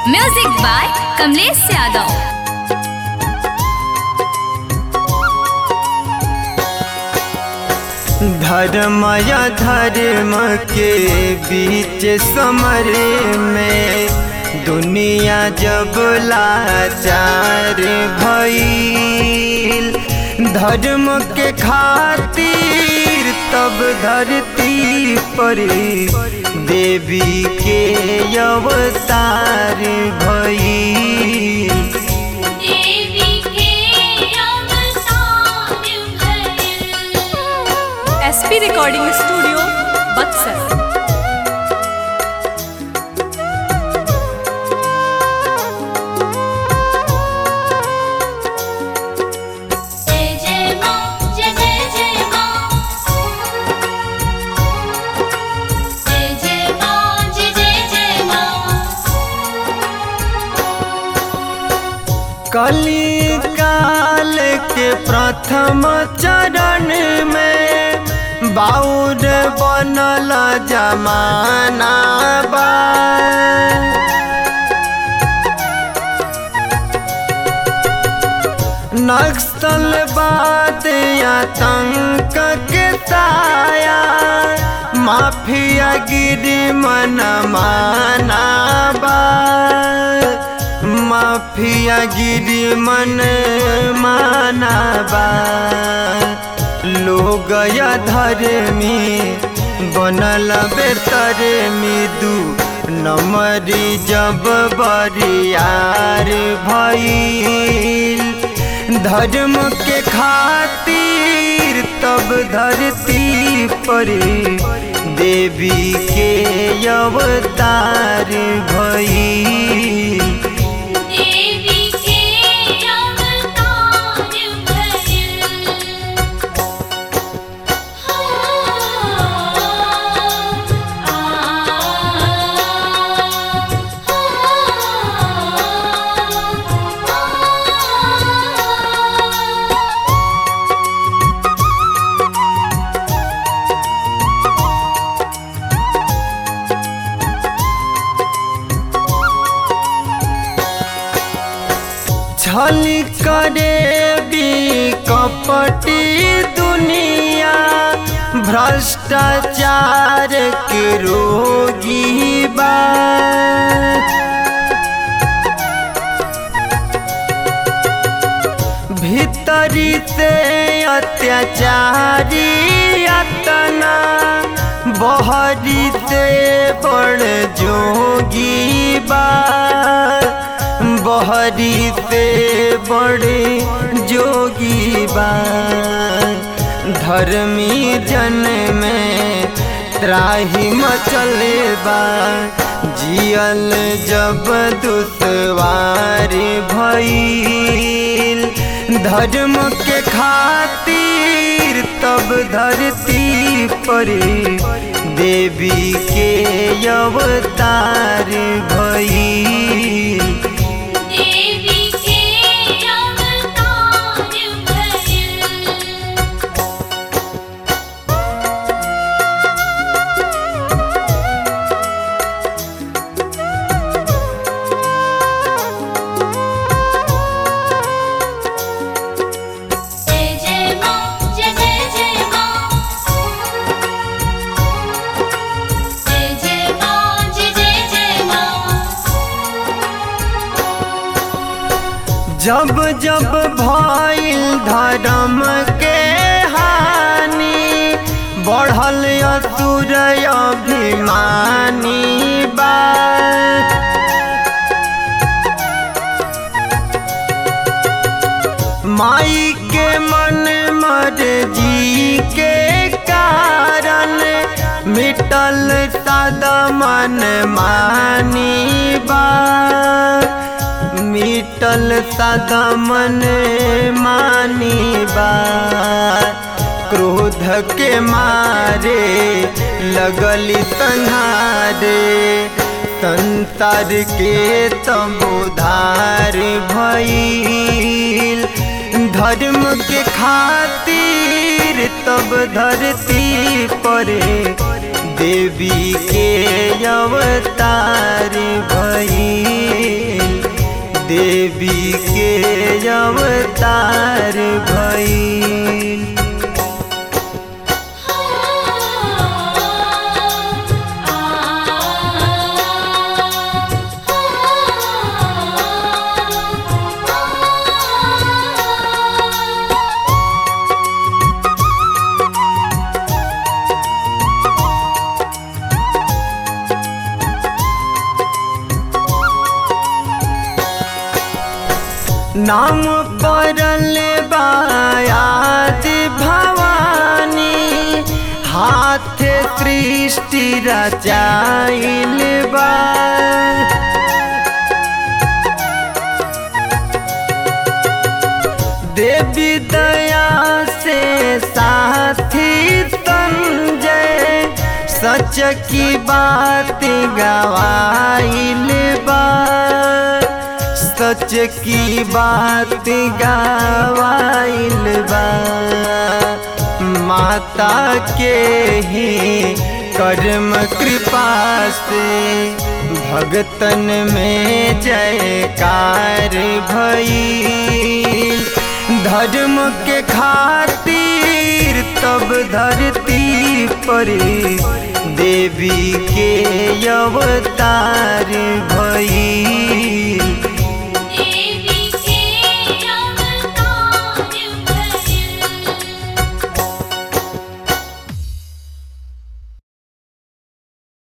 music by Kamlesh Yadav धर्म या धर्म के बीच समर में दुनिया जब लाचार भइल धर्म के खातिर तब धरती पर देवी के अवतार भइल देवी के अवतार भइल एसपी रिकॉर्डिंग स्टूडियो बक्सर जय जय माँ जय जय जय माँ जय जय माँ जय जय जय माँ कली काल के प्रथम चरण में बाउर बनल जमाना बा नक्सलवाद आतंक के ताया माफिया गिरी मन माना बा माफिया गिरी मन माना बा लोग या धर्मी बनल बेतर दू नमरी जब बरियार भइल धर्म के खातिर तब धरती पर देवी के अवतार भइल देवी के अवतार भइल छल करे भी कपटी दुनिया भ्रष्टाचार के रोगी बा भीतरी से अत्याचारी अतना बहरी से बड़ जोगी बा बहरी से बड़े जोगी बा धर्मी जन में त्राही मचले बा जियल जब दुश्वार भइल धर्म के खातिर तब धरती पर देवी के अवतार भइल देवी के अवतार भइल जय जय माँ जय जय जय माँ जय जय माँ जय जय जय माँ जब जब भइल धर्म के हानि बढ़ल असुर अभिमानी बा माई के मन मर्जी के कारण मिटल सद मन मानी बा मिटल सद मन मानी बा क्रोध के मारे लगली संहारे संसार के तब उधार भइल धर्म के खातिर तब धरती पर देवी के अवतार भई अवतार भइल नाम पड़ल बायाद भवानी हाथ सृष्टि रचाइल बा देवी दया से साथी संजय सच की बात गवाइल बा सच की बात गवाइल बा माता के ही कर्म कृपा से भगतन में जयकार भई धर्म के खातिर तब धरती पर देवी के अवतार भई